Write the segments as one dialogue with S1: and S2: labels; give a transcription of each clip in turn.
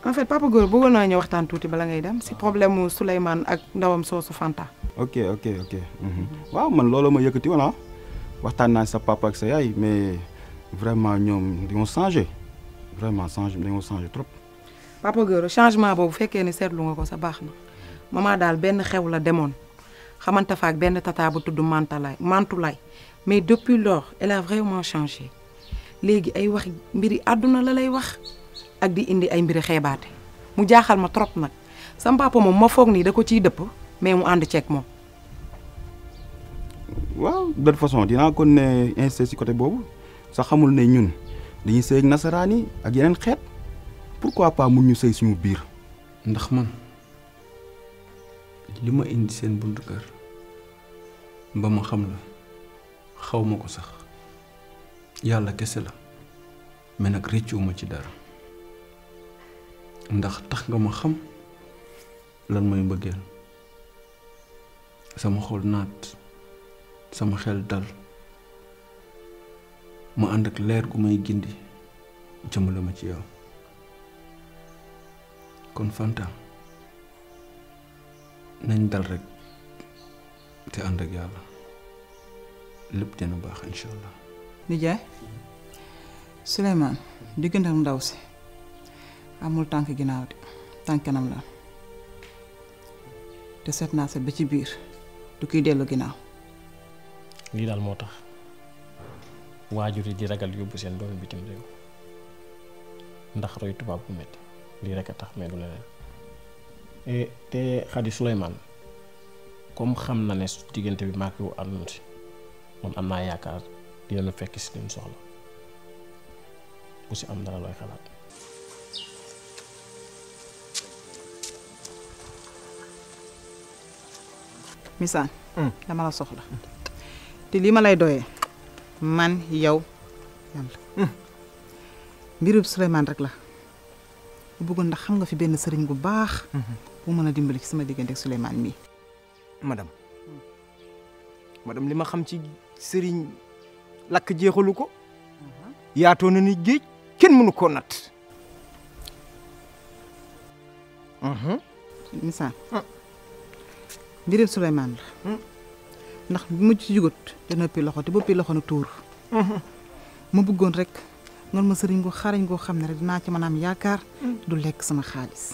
S1: en fait papa góor bëggoon naa ñu waxtaan tuuti bala ngay dem si problème mu Souleymane ak ndawam soosu Fanta.
S2: ok ok ok mhm. waaw man loolu ma yëkkati woon ah waxtaan naa sa papa ak sa yaay mais vraiment ñoom dañoo changé vraiment changé dañoo changé trop.
S1: papa góor changement boobu fekkee ni seetlu nga ko sa baax na maman daal benn xew la demoon xamante fa ak benn tata bu tudd Mantalaay Mantulaay mais depuis lors elle a vraiment changé léegi ay wax mbiri àdduna la lay wax ak di indi ay mbiri xeebaate mu jaaxal ma trop nag sam papa moom ma foog nii da ko ciy dëpp mais mu ànd ceeg moom.
S2: waaw de toute façon dinaa kon ne insisté si côté boobu sax xamul ne ñun dañuy sëy ak nasaraan yi ak yeneen xeet pourquoi pas mun ñu sëy suñu biir.
S3: ndax man li ma indi seen buntu kër ba ma xam la xaw ma ko sax yàlla kese la mais nag réccuwuma ci dara ndax tax nga ma xam lan mooy mbëggeel sama xol naat sama xel dal ma ànd ak leer gu may gindi jëmale ma ci yow kon Fanta nañ dal rek te ànd ak yàlla lépp dina baax incha allah.
S4: nijaay Souleymane diggante ak ndaw si amul tànk ginnaaw de tànk kanam la te seet naa seet ba ci biir du kiy dellu ginnaaw.
S5: lii daal moo tax waajur yi di ragal yóbbu seen doomi bitim réew ndax roy tubaab bu metti lii rek a tax mais du leneen te xadi Souleymane comme xam na ne diggante bi maak yow àndoon si man am naa yaakaar dinañu fekk si lim soxla bu si am dara looy xalaat
S4: misaan dama la soxla te lii ma lay doyee man yow yàlla mbirub Souleymane rek la bu bëggoon ndax xam nga fi benn sëriñ bu baax bu mën a dimbali ci sama diggante ak Souleymane mii
S6: madame madame li ma xam ci sëriñ lakk jeexalu ko yaatoo na ni géej kenn mënu koo natt
S4: misaan mbirub Souleymane la ndax bu ma ci jugut te noppi loxo te boppi loxo na tuur ma bëggoon rek ngon ma sëriñ gu xarañ goo xam ne rek dinaa ci mën a am yaakaar du lekk sama xaalis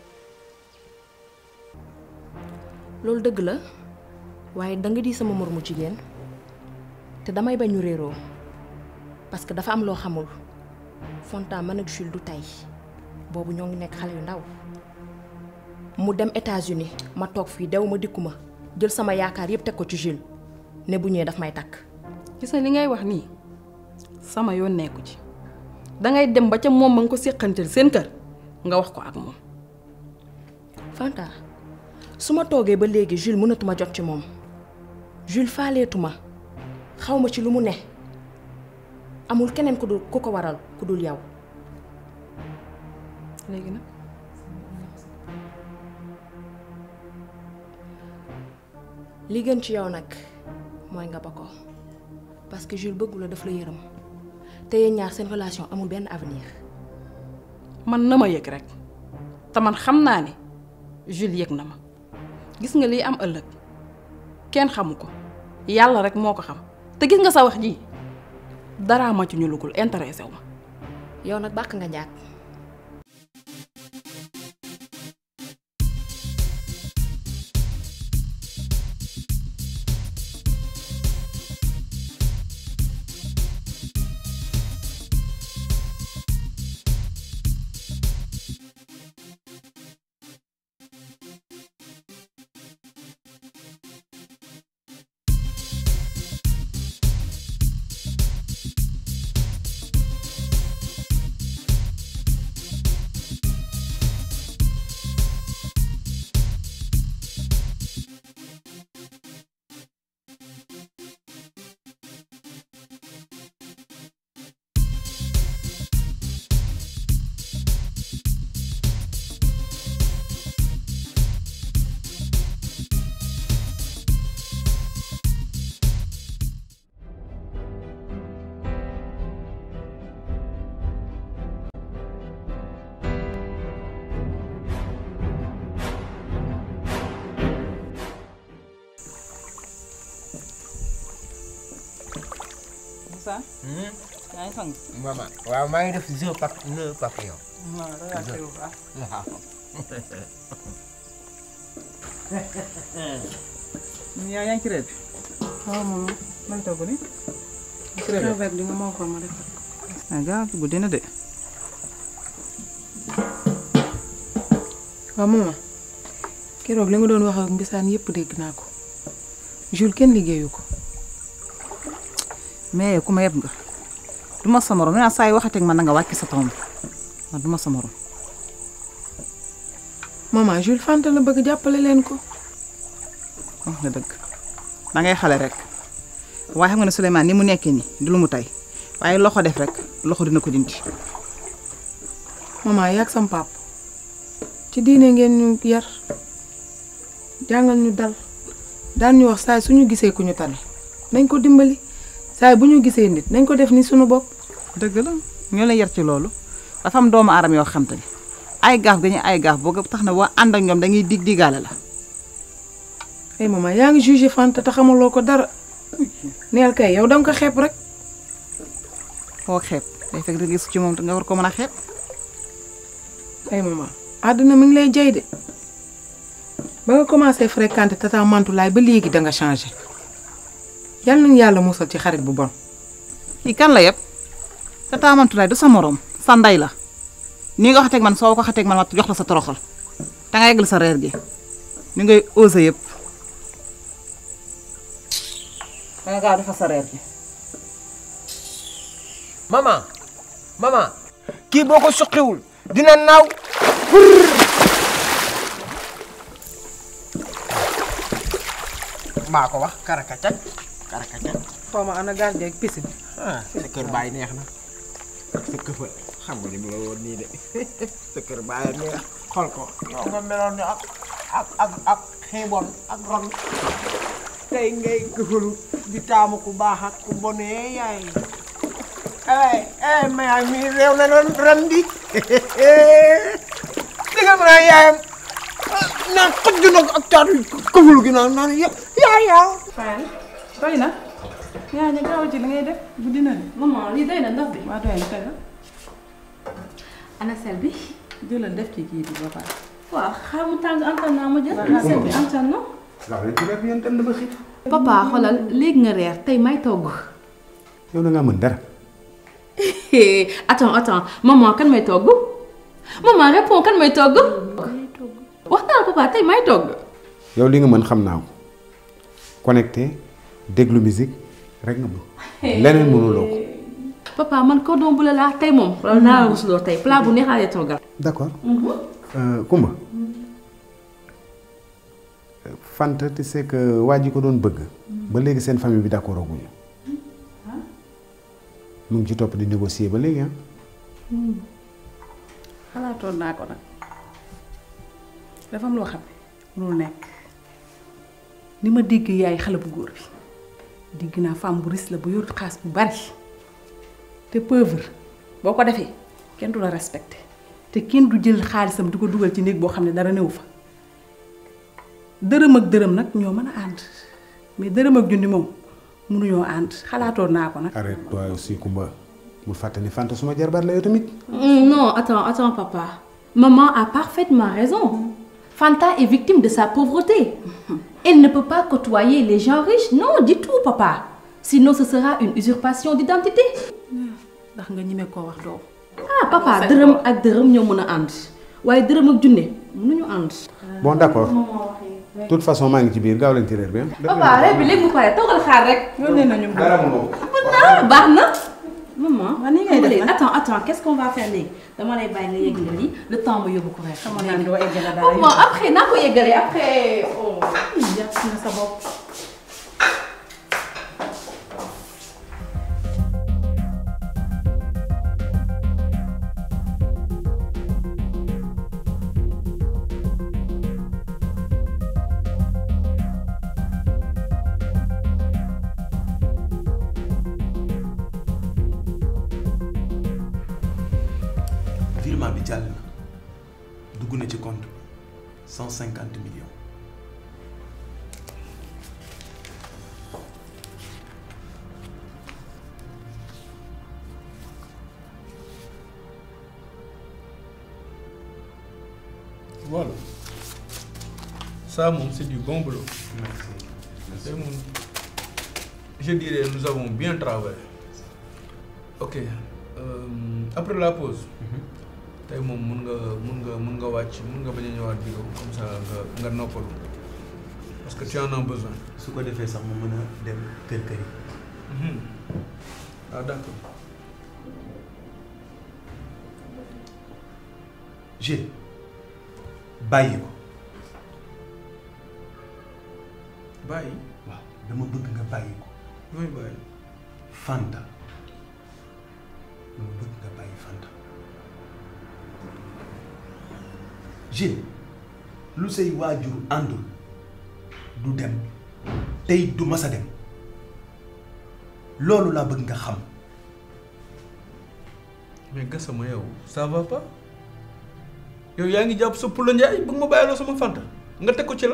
S7: loolu dëgg la waaye danga di sama moromu jigéen te damay bañ ñu réeroo parce que dafa am loo xamul Fanta man ak Jules du tey boobu ñoo ngi nekk xale yu ndaw mu dem États-Unis ma toog fii dew ma dikku ma jël sama yaakaar yépp teg ko ci Jules ne bu ñëwee daf may takk
S8: gis na li ngay wax nii sama yoon nekku ci dangay dem ba ca moom ma nga ko séqantel seen kër nga wax ko ak moom
S7: Fanta su ma toogee ba léegi Jules mënatuma jot ci moom Jules faaleetuma xaw ma ci lu mu ne amul keneen ku dul ku ko waral ku dul yow
S8: léegi nag
S7: li gën ci yow nag mooy nga ba ko parce que Jules bëggu la daf la yërëm te yéen ñaar seen relation amul benn avenir
S8: man na ma yëg rek te man xam naa ne Jules yëg na ma gis nga liy am ëllëg kenn xamu ko yàlla rek moo ko xam te gis nga sa wax ji daraa ma ci ñu lugul intéressé wu ma
S7: yow nag bàq nga njaag
S4: Moussa. yaa ngi sang.
S6: maman waaw maa ngi def jeu pap nœud papillon.
S4: waaw da ngaa teew baax.
S6: waaw.
S4: yaa yaa ngi ci reer bi.
S1: waaw moom
S4: may togg ni.
S1: crevette di nga moo ko ma def
S4: ah gaaw guddi na de.
S1: waaw maman keroog li nga doon wax ak mbisaan yëpp dégg naa ko Jules kenn liggéeyu ko
S4: mais ku ma yeb nga. du ma sa morom nee naa saa yi waxateeg man na nga wàcc sa tomb man du ma sa morom.
S1: maman Jules Fanta la bëgg jàppale leen ko
S4: wax nga dëgg da ngay xale rek waaye xam nga ne Souleymane ni mu nekkee nii du lu mu tey waaye loxo def rek loxo dina ko dindi.
S1: maman yaag sam pap ci diine ngeen ñu yar jàngal ñu dal daan ñu wax saay suñu gisee ku ñu tane nañ ko dimbali saay bu ñu gisee nit nañ ko def ni suñu bopp
S4: dëgg la ñoo leen yar ci loolu dafa am doomu aadama yoo xam te ni ay gaaf ga ñu ay gaaf boo tax na boo ànd ak ñoom dañuy dig digaale la.
S1: ay maman yaa ngi jugé Fanta te xamaloo ko dara neel kay yow danga ko xeeb rek
S4: foo xeeb day fekk gis ci moom nga war ko mën a xeeb.
S1: ay maman àdduna mi ngi lay jay de ba nga commencé fréquenter tata Mantulaay ba léegi da nga changé yal nañu yàlla musal ci xarit bu bon.
S4: kii kan la yëpp tata Mantulaay du sa morom sa ndey la nii nga xateeg man soo ko xateeg man ma jox la sa toroxal te nga yeggal sa reer gi ni ngay osé yëpp da nga gaaw defal sa reer gi.
S6: maman maman kii boo ko suqiwul dina naaw. maa ko wax karakacat karakacat.
S1: xaw ma ana gardien ak piscine.
S6: ah sa kër baay neex na sa këfa xam nga ni mu la woon nii de sa kër baay neex xool ko yow nga meloon ni ak ak ak ak xiibon ak ron tey ngay këfalu di taamu ku baax ak ku bonee yaay ay ay mayaay mi réew na noon ren di di nga mën a yaayam naan xëj na ak taatu këfalu gi naan naan ya yaay yaa
S8: Fane doy na yaa ñu gaaw ci li ngay def guddi na de. maman lii doy na ndox bi. waa doy na tey la.
S7: ana sel bi.
S8: jëlal def ci kii bi ba pare.
S7: waaw xaaral mu tàng antan naa ma jël. ana sel bi antan na.
S2: waaw léegi rek yéen dem na ba xiif.
S7: papa xoolal léegi nga reer tey may togg.
S2: yow da ngaa mën dara.
S7: attends attends maman kan may togg. maman réponds kan may togg. wax naa la papa tey may togg.
S9: yow li nga mën xam naa ko connecté déglu musique rek nga mën leneen mënuloo ko.
S7: papa man cordon bleu laa tey moom. loolu naa la rusloo tey plat bu neex laa lay toggal.
S9: d'accord Kumba Fanta tu sais que waa ji ko doon bëgg ba léegi seen famille bi d'accord aguñu mu ngi ci topp di négocier ba léegi ah.
S8: xalaatoon naa ko nag dafa am loo xam ne mënul nekk ni ma dégg yaay xale bu góor bi dégg naa femme bu riche la bu yor xaas bu bari te pauvre boo ko defee kenn du la respecté te kenn du jël xaalisam di ko dugal ci néeg boo xam ne dara newu fa dërëm ak dërëm nag ñoo mën a ànd mais dërëm ak junni moom mënuñoo ànd xalaatoon naa ko nag.
S9: arrête toi aussi Kumba bul fàtte ni Fanta suma jarbaat la yow tamit.
S7: non attends attends papa maman a parfaitement raison Fanta est victime de sa pauvreté elle ne peut pas côtoyer les gens riches non du tout papa sinon ce sera une usurpation d'identité
S8: ndax nga ñime koo wax doom
S7: ah papa dërëm ak dërëm ñoo mën a ànd waaye dërëm ak junne mënuñu ànd.
S9: bon d'accord de toute façon maa ngi ci biir gaaw leen ci reer bi ah.
S7: papa reer bi léegi mu pare toogal xaar rek.
S8: yónnee nañu
S9: dara mënoo ko.
S7: ah baax na. maman
S8: waaw ni ngay def nag
S7: attends attends qu'est-ce qu'on va faire léegi dama lay bàyyi nga yëgale lii le temps ma yóbbu ko reer.
S8: xamoon naa ne doo eggale dara
S7: maman après naa ko yëgalee après oh.
S8: jàpp na sa bopp.
S2: virement bi jàll na dugg na ci compte cent cinquante millions.
S3: Voilà. Ça, mon, c'est du bon boulot. C'est mon- Je dirais, nous avons bien travaillé. Ok. euh, après la pause. tey moom mun nga mun nga mun nga wàcc mun nga bañ a ñëwaat bureau comme ça nga nga noppalu parce que tu en as besoin.
S10: su ko defee sax mu mën a dem kër kër yi.
S3: Mhm. ah d'accord.
S10: Gilles bàyyi ko
S3: bàyyi.
S10: waaw dama bëgg nga bàyyi ko
S3: mooy bàyyi.
S10: Fanta dama bëgg nga bàyyi Fanta Gilles lu say waajur àndul du dem tey du mas a dem loolu laa bëgg nga xam
S3: mais Gassama yow ça va pas yow yaa ngi jàpp sa pula njaay bëgg ma bàyyiloo sama fanta nga teg ko ci la.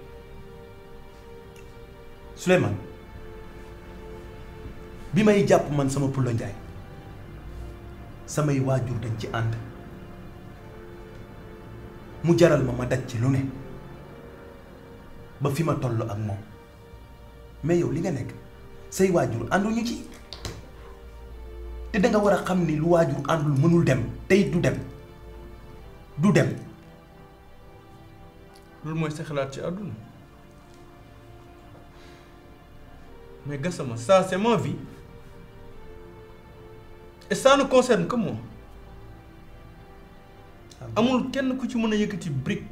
S10: Souleymane bi may jàpp man sama Pulo Njaay samay waajur dañ ci ànd mu jaral ma ma daj ci lu ne ba fi ma toll ak moom mais yow li nga nekk say waajur ànduñu ci te da nga war a xam ni lu waajur àndul mënul dem tey du dem du dem
S3: loolu mooy sa xalaat ci àdduna mais Gassama ça c'est ma vie et ça ne concerne que moi amul kenn ku ci mën a yëkkati brique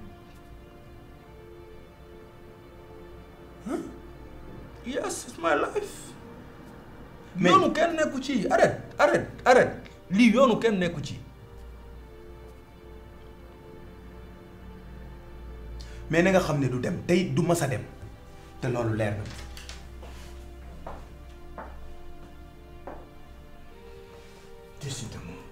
S3: Huh? yes it's my life yoonu kenn nekku ci arrête arrête arrête lii yoonu kenn nekku ci
S10: mais na nga xam ne du dem tey du mas a dem te loolu leer na
S3: décidément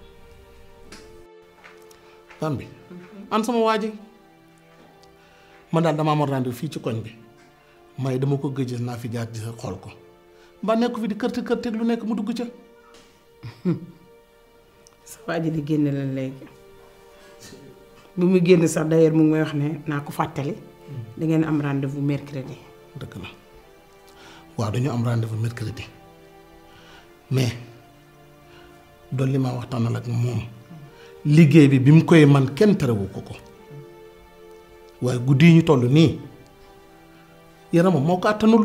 S11: tan bi an sama waa ji man daal dama amoon rendez-vous fii ci koñ bi may dama ko gëj naa fi jaar di sa xool ko ba nekk fi di kërte kërte lu nekk mu dugg ca
S4: sa waa ji di génne la léegi bi muy génn sax d'ailleurs mu ngi may wax ne naa ko fàttali da ngeen am rendez-vous mercredi.
S11: dëgg la waaw dañu am rendez-vous mercredi mais dolli ma waxtaanal ak moom liggéey bi bi mu koy man kenn terewu ko ko waaye guddi yi ñu toll nii yaramam moo ko àttanul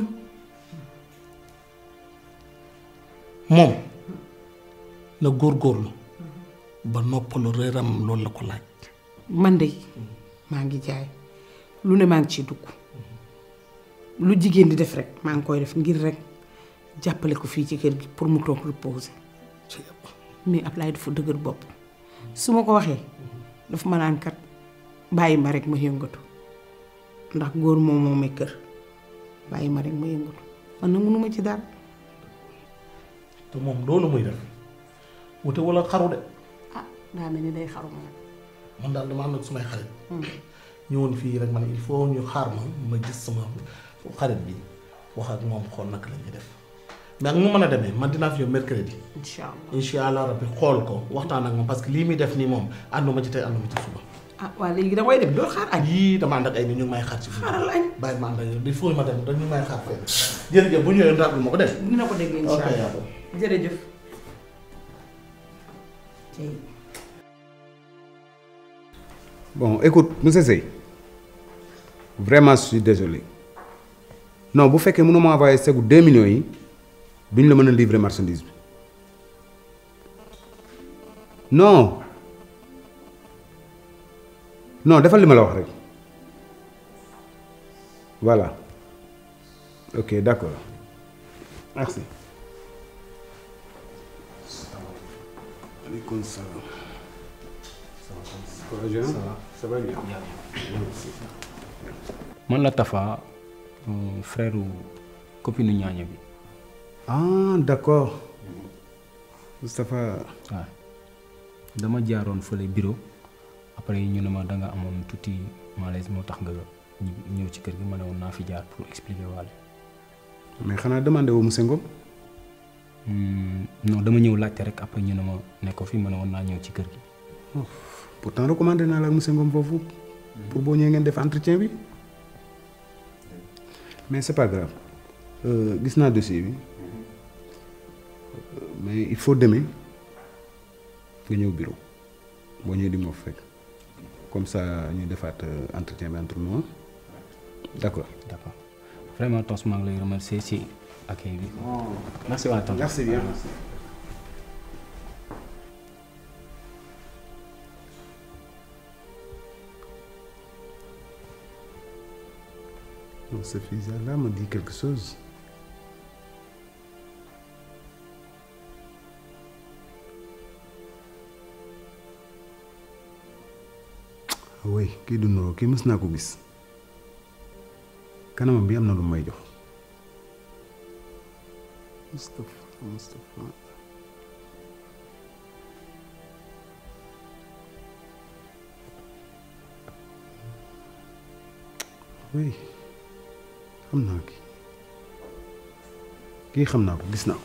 S11: moom na góorgóorlu ba noppalu reeram loolu la ko laaj
S4: man de maa ngi jaay lu ne maa ngi ciy dugg lu jigéen di def rek maa ngi koy def ngir rek jàppale ko fii ci kër gi pour mu toog reposer mais Ablaye dafa dëgër bopp su ma ko waxee dafa ma naan kat bàyyi ma rek ma yëngatu ndax góor moom moomay kër bàyyi ma rek ma yëngatu man na mënuma ci dara
S11: te moom loolu muy def wute wala xaru de
S4: ah daa mel ni day xaru ma nag
S11: man daal dama am nag sumay xarit ñëwoon fii rek ma ne il faut ñu xaar ma ma gis sama xarit bi wax ak moom xool naka la ñuy def mais ak mu mën a demee man dinaa fi yow mercredi
S4: incha allah
S11: incha allah rabbi xool ko waxtaan ak moom parce que lii muy def nii moom ànduma ci tey ànduma ci suba
S4: ah waa léegi da koy dem doo xaar añ
S11: yii dama ànd ak ay nit ñu ngi may xaar ci biir
S4: xaaral añ
S11: bàyyi ma ànd ak yow il faut ma dem dañ ñu may xaar fenn jërëjëf bu ñëwee rappel ma ko def
S4: dina ko dégg incha
S11: ok
S4: allah
S11: yàlla
S4: jërëjëf tey
S9: Bon, écoute, monsieur Sey, vraiment je suis désolé. Non, bu fekkee mënoo ma envoyé segu 2 millions yi duñ la mën a livrer marchandise bi. Non. Non, defal li ma la wax rek. Voilà. Ok, d'accord. Merci. Aleykoum salaam. Ça va, Jean? Ça va bien.
S12: man la Tafa euh, frère copine ñaaña bi
S9: Ah, d'accord. Moustapha.
S12: waaw dama jaaroon fële bureau après ñu ne ma da nga amoon tuuti malaise moo tax nga ñib- ñëw ci kër gi ma ne woon naa fi jaar pour expliquer waale
S9: mais xanaa demandé woo monsieur Ngom.
S12: Hmm, non dama ñëw laajte rek après ñu ne ma ne ko fi ma ne woon naa ñëw ci kër gi
S9: pourtant recommandé naa la ak monsieur Ngom foofu pour boo ñëwee ngeen def entretien bi mais c'est pas grave Euh, gis naa dossier bi Euh, mais il faut demain nga ñëw bureau boo ñëwee di ma fa fekk comme ça ñu defaat euh, entretien bi entre nous hein. d'accord
S12: d'accord vraiment tos maa ngi lay remercier ci accueil bi. merci waay tos.
S9: Merci bien. Non, ce fils-là me dit quelque chose. Ah oui kii du nuroo kii mës naa ko gis kanamam bi am na lu may jox Moustapha Moustapha oui xam naa kii kii xam naa ko gis naa ko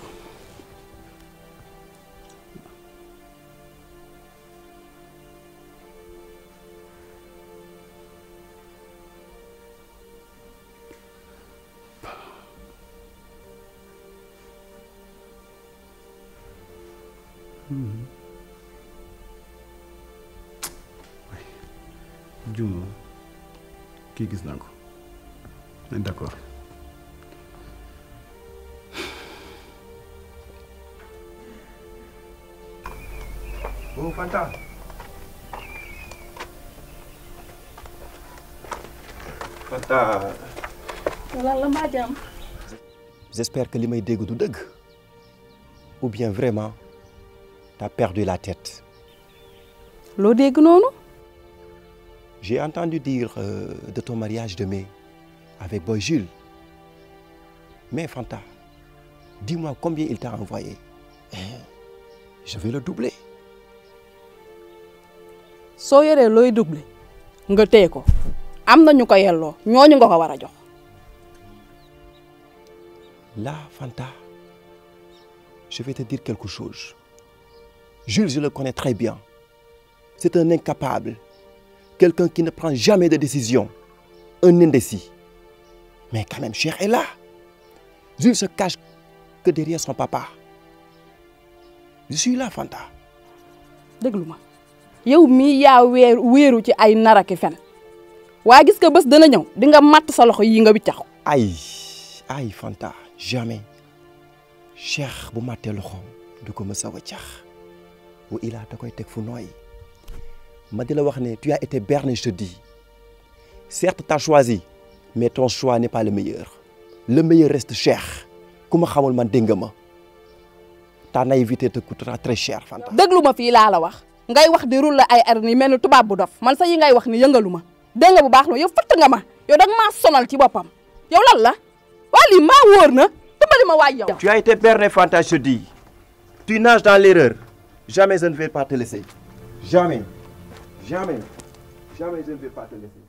S9: juumo kii gis naa ko mais d'accord
S6: Oh, Fanta. Fanta.
S8: lan la mbaa jàmm.
S10: J'espère que li may dégg du dëgg ou bien vraiment t'as perdu la tête.
S8: loo dégg noonu.
S10: J'ai entendu dire euh, de ton mariage de mai avec Boy Jules. Mais Fanta, dis-moi combien il t'a envoyé. Hein? Je vais le doubler.
S8: soo yoree looy doublé nga téye ko am na ñu ko yelloo ñooñu nga ko war a jox.
S10: Là, Fanta, je vais te dire quelque chose. Jules, je le connais très bien. C'est un incapable. Quelqu'un qui ne prend jamais de décision. Un indécis. Mais quand même, Cher est là. Jules se cache que derrière son papa. Je suis là, Fanta.
S8: déglu ma yow mii yaa weer wéeru ci ay naraki fen waa gis nga bés dana ñëw di nga matt sa loxo yi nga wiccax
S10: Aïe, aïe, Fanta, jamais. Cheikh bu màttee loxoom du ko mës a waccax wa ilaa da koy teg fu nooy ma di la wax ne tu as été berné je te dis certes t'as choisi mais ton choix n'est pas le meilleur le meilleur reste Cheikh ku ma xamul man dégg nga ma ta naïveté te coûtera très cher Fanta.
S8: déglu ma fii laa la wax ngay wax di rulle ay ar ni mel ni tubaab bu dof man sa yi ngay wax ni yëngalu ma dégg nga bu baax la yow fëtt nga ma yow danga maa sonal ci boppam yow lan la waa lii maa wóor na dimbali ma waay yow.
S10: Tu as été berné Fanta je te dis tu nages dans l'erreur jamais je ne vais pas te laisser jamais jamais jamais je ne vais pas te laisser.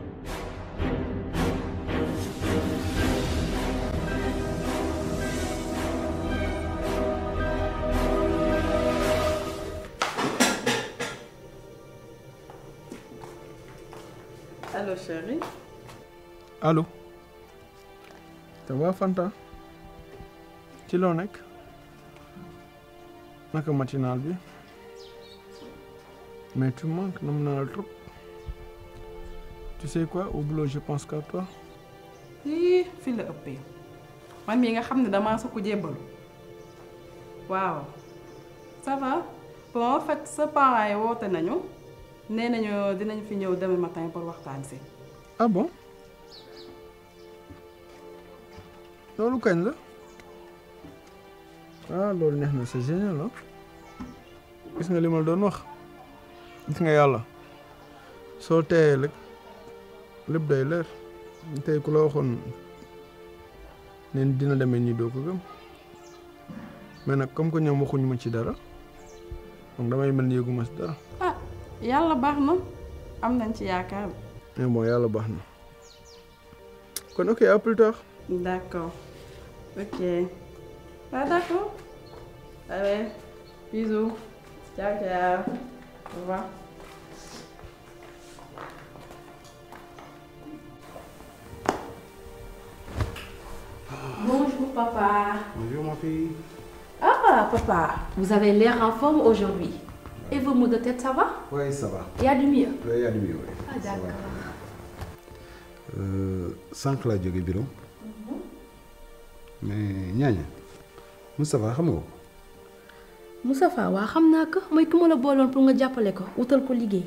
S8: allo chérie.
S3: allo ça va Fanta ci loo nekk naka matinal bi mais tu manques nam naa la trop tu sais quoi au boulot je pense qu'à toi
S8: ii fi la ëppee man mii nga xam ne damaa sukk jébbalu waaw ça va bon en fait sa parents yi woote nañu nee nañu dinañ fi ñëw demain matin pour waxtaan si
S3: ah bon loolu kañ la ah loolu neex na c'est génial ah gis nga li ma la doon wax gis nga yàlla soo teeyee rek lépp day leer tey ku la waxoon neen dina demee nii doo ko gëm mais nag comme que ñoom waxuñu ma ci dara donc damay mel ni yëguma ci dara
S8: ah yàlla baax na am nañ ci yaakaar
S3: mais bon yàlla baax na kon ok à plus tard
S8: d'accord ok ah d'accord allez bisous ciao ciao au revoir
S13: papa.
S9: Bonjour ma fille.
S13: Ah, papa, vous avez l'air en forme aujourd'hui. Et vos maux de tête, ça va
S9: Oui, ça va.
S13: Il y a du mieux
S9: Oui, il y a du mieux, oui.
S13: Ah, d'accord.
S9: Euh, sànq laa jóge bureau mais ñaaña Moustapha xam nga ko
S13: Moustapha waa xam naa ko mooy ku ma la booloon pour nga jàppale ko wutal ko liggéey.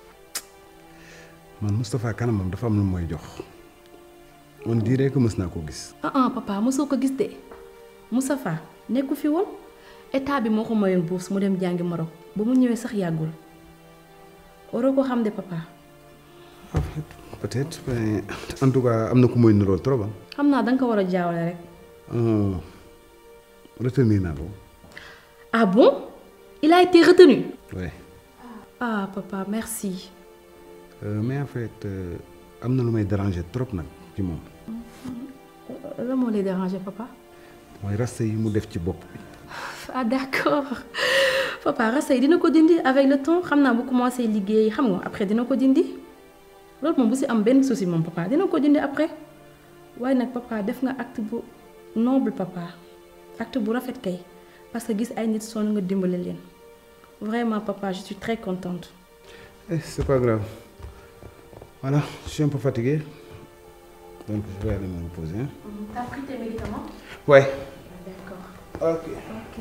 S9: man Moustapha kanamam dafa am lu mooy jox on dirait que mës naa koo gis
S13: ah ah papa mosoo ko gis de Moustapha nekku fi woon état bi moo ko mayoon bourse mu dem jàngi Maroc ba mu ñëwee sax yàggul waroo ko xam de papa.
S9: peut-être mais en tout cas am na ku mooy nirool trop ah.
S13: xam naa danga ko war a jaawale rek.
S9: Euh, retenir naa ko
S13: ah bon il a été retenu.
S9: ouais.
S13: ah papa merci.
S9: Euh, mais en fait euh, am na lu may déranger trop nag ci moom
S13: lan moo lay déranger papa.
S9: mooy rasta yi mu def ci bopp bi
S13: ah d'accord papa rasta yi dina ko dindi avec le temps xam naa bu commencé liggéey xam nga après dina ko dindi loolu moom bu si am benn souci moom papa dina ko dindi après waaye nag papa def nga acte bu noble papa acte bu rafet kay parce que gis ay nit sonn nga dimbale leen vraiment papa je suis très contente.
S9: Eh, c'est pas grave voilà je suis un peu fatigué donc je vais aller me reposer hein.
S13: T'as pris tes médicaments?
S9: Ouais.
S13: D'accord.
S9: Ok.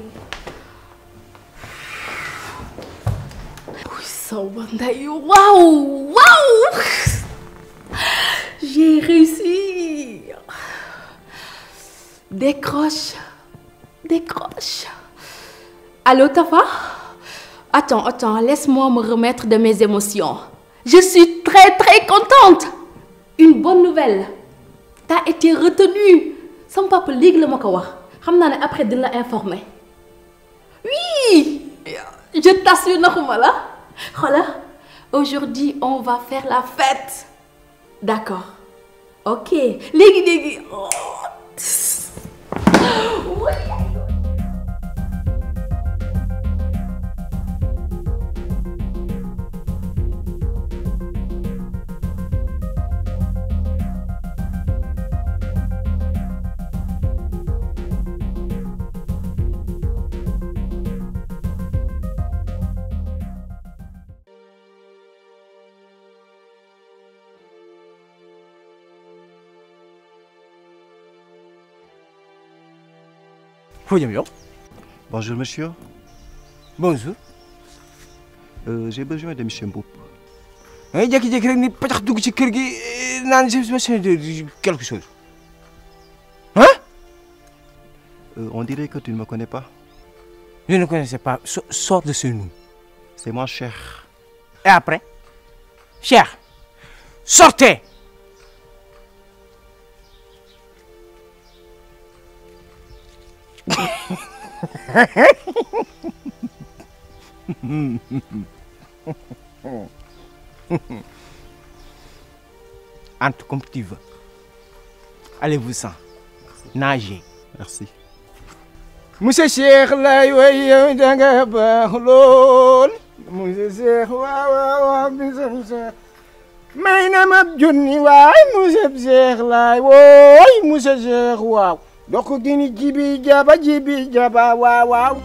S13: Oui, sama ndey waouh waouh j'ai réussi décroche décroche allô Tafa attends attends laisse-moi me remettre de mes émotions je suis très très contente une bonne nouvelle t'as été retenu sama papa léegi la ma ko wax xam naa ne après dina la informer oui je t'assure naxuma la xoolal aujourd'hui on va faire la fête d'accord ok léegi léegi oh. Oui.
S6: foo jëm yow.
S14: Bonjour monsieur.
S6: bonjour.
S14: Euh, j'ai besoin de monsieur Mboup.
S6: da ngay jékki-jékki rek ni patax dugg ci kër gi naan j'ai besoin de quelque chose. hein.
S14: Euh, on dirait que tu ne me connais pas.
S6: je ne connaissais pas So- sors de chez nous.
S14: C'est moi cher.
S6: et après. cher. sortez. Entre comme tu veux. Allez-vous-en. Nagez.
S14: Merci.
S6: Monsieur Cheikh lay way yow da nga baax lool monsieur Cheikh waaw waaw waaw monsieur Cheikh may na ma junni waay monsieur Cheikh lay wooy monsieur Cheikh waaw dox gini jibi jaba jibi jaba waaw waaw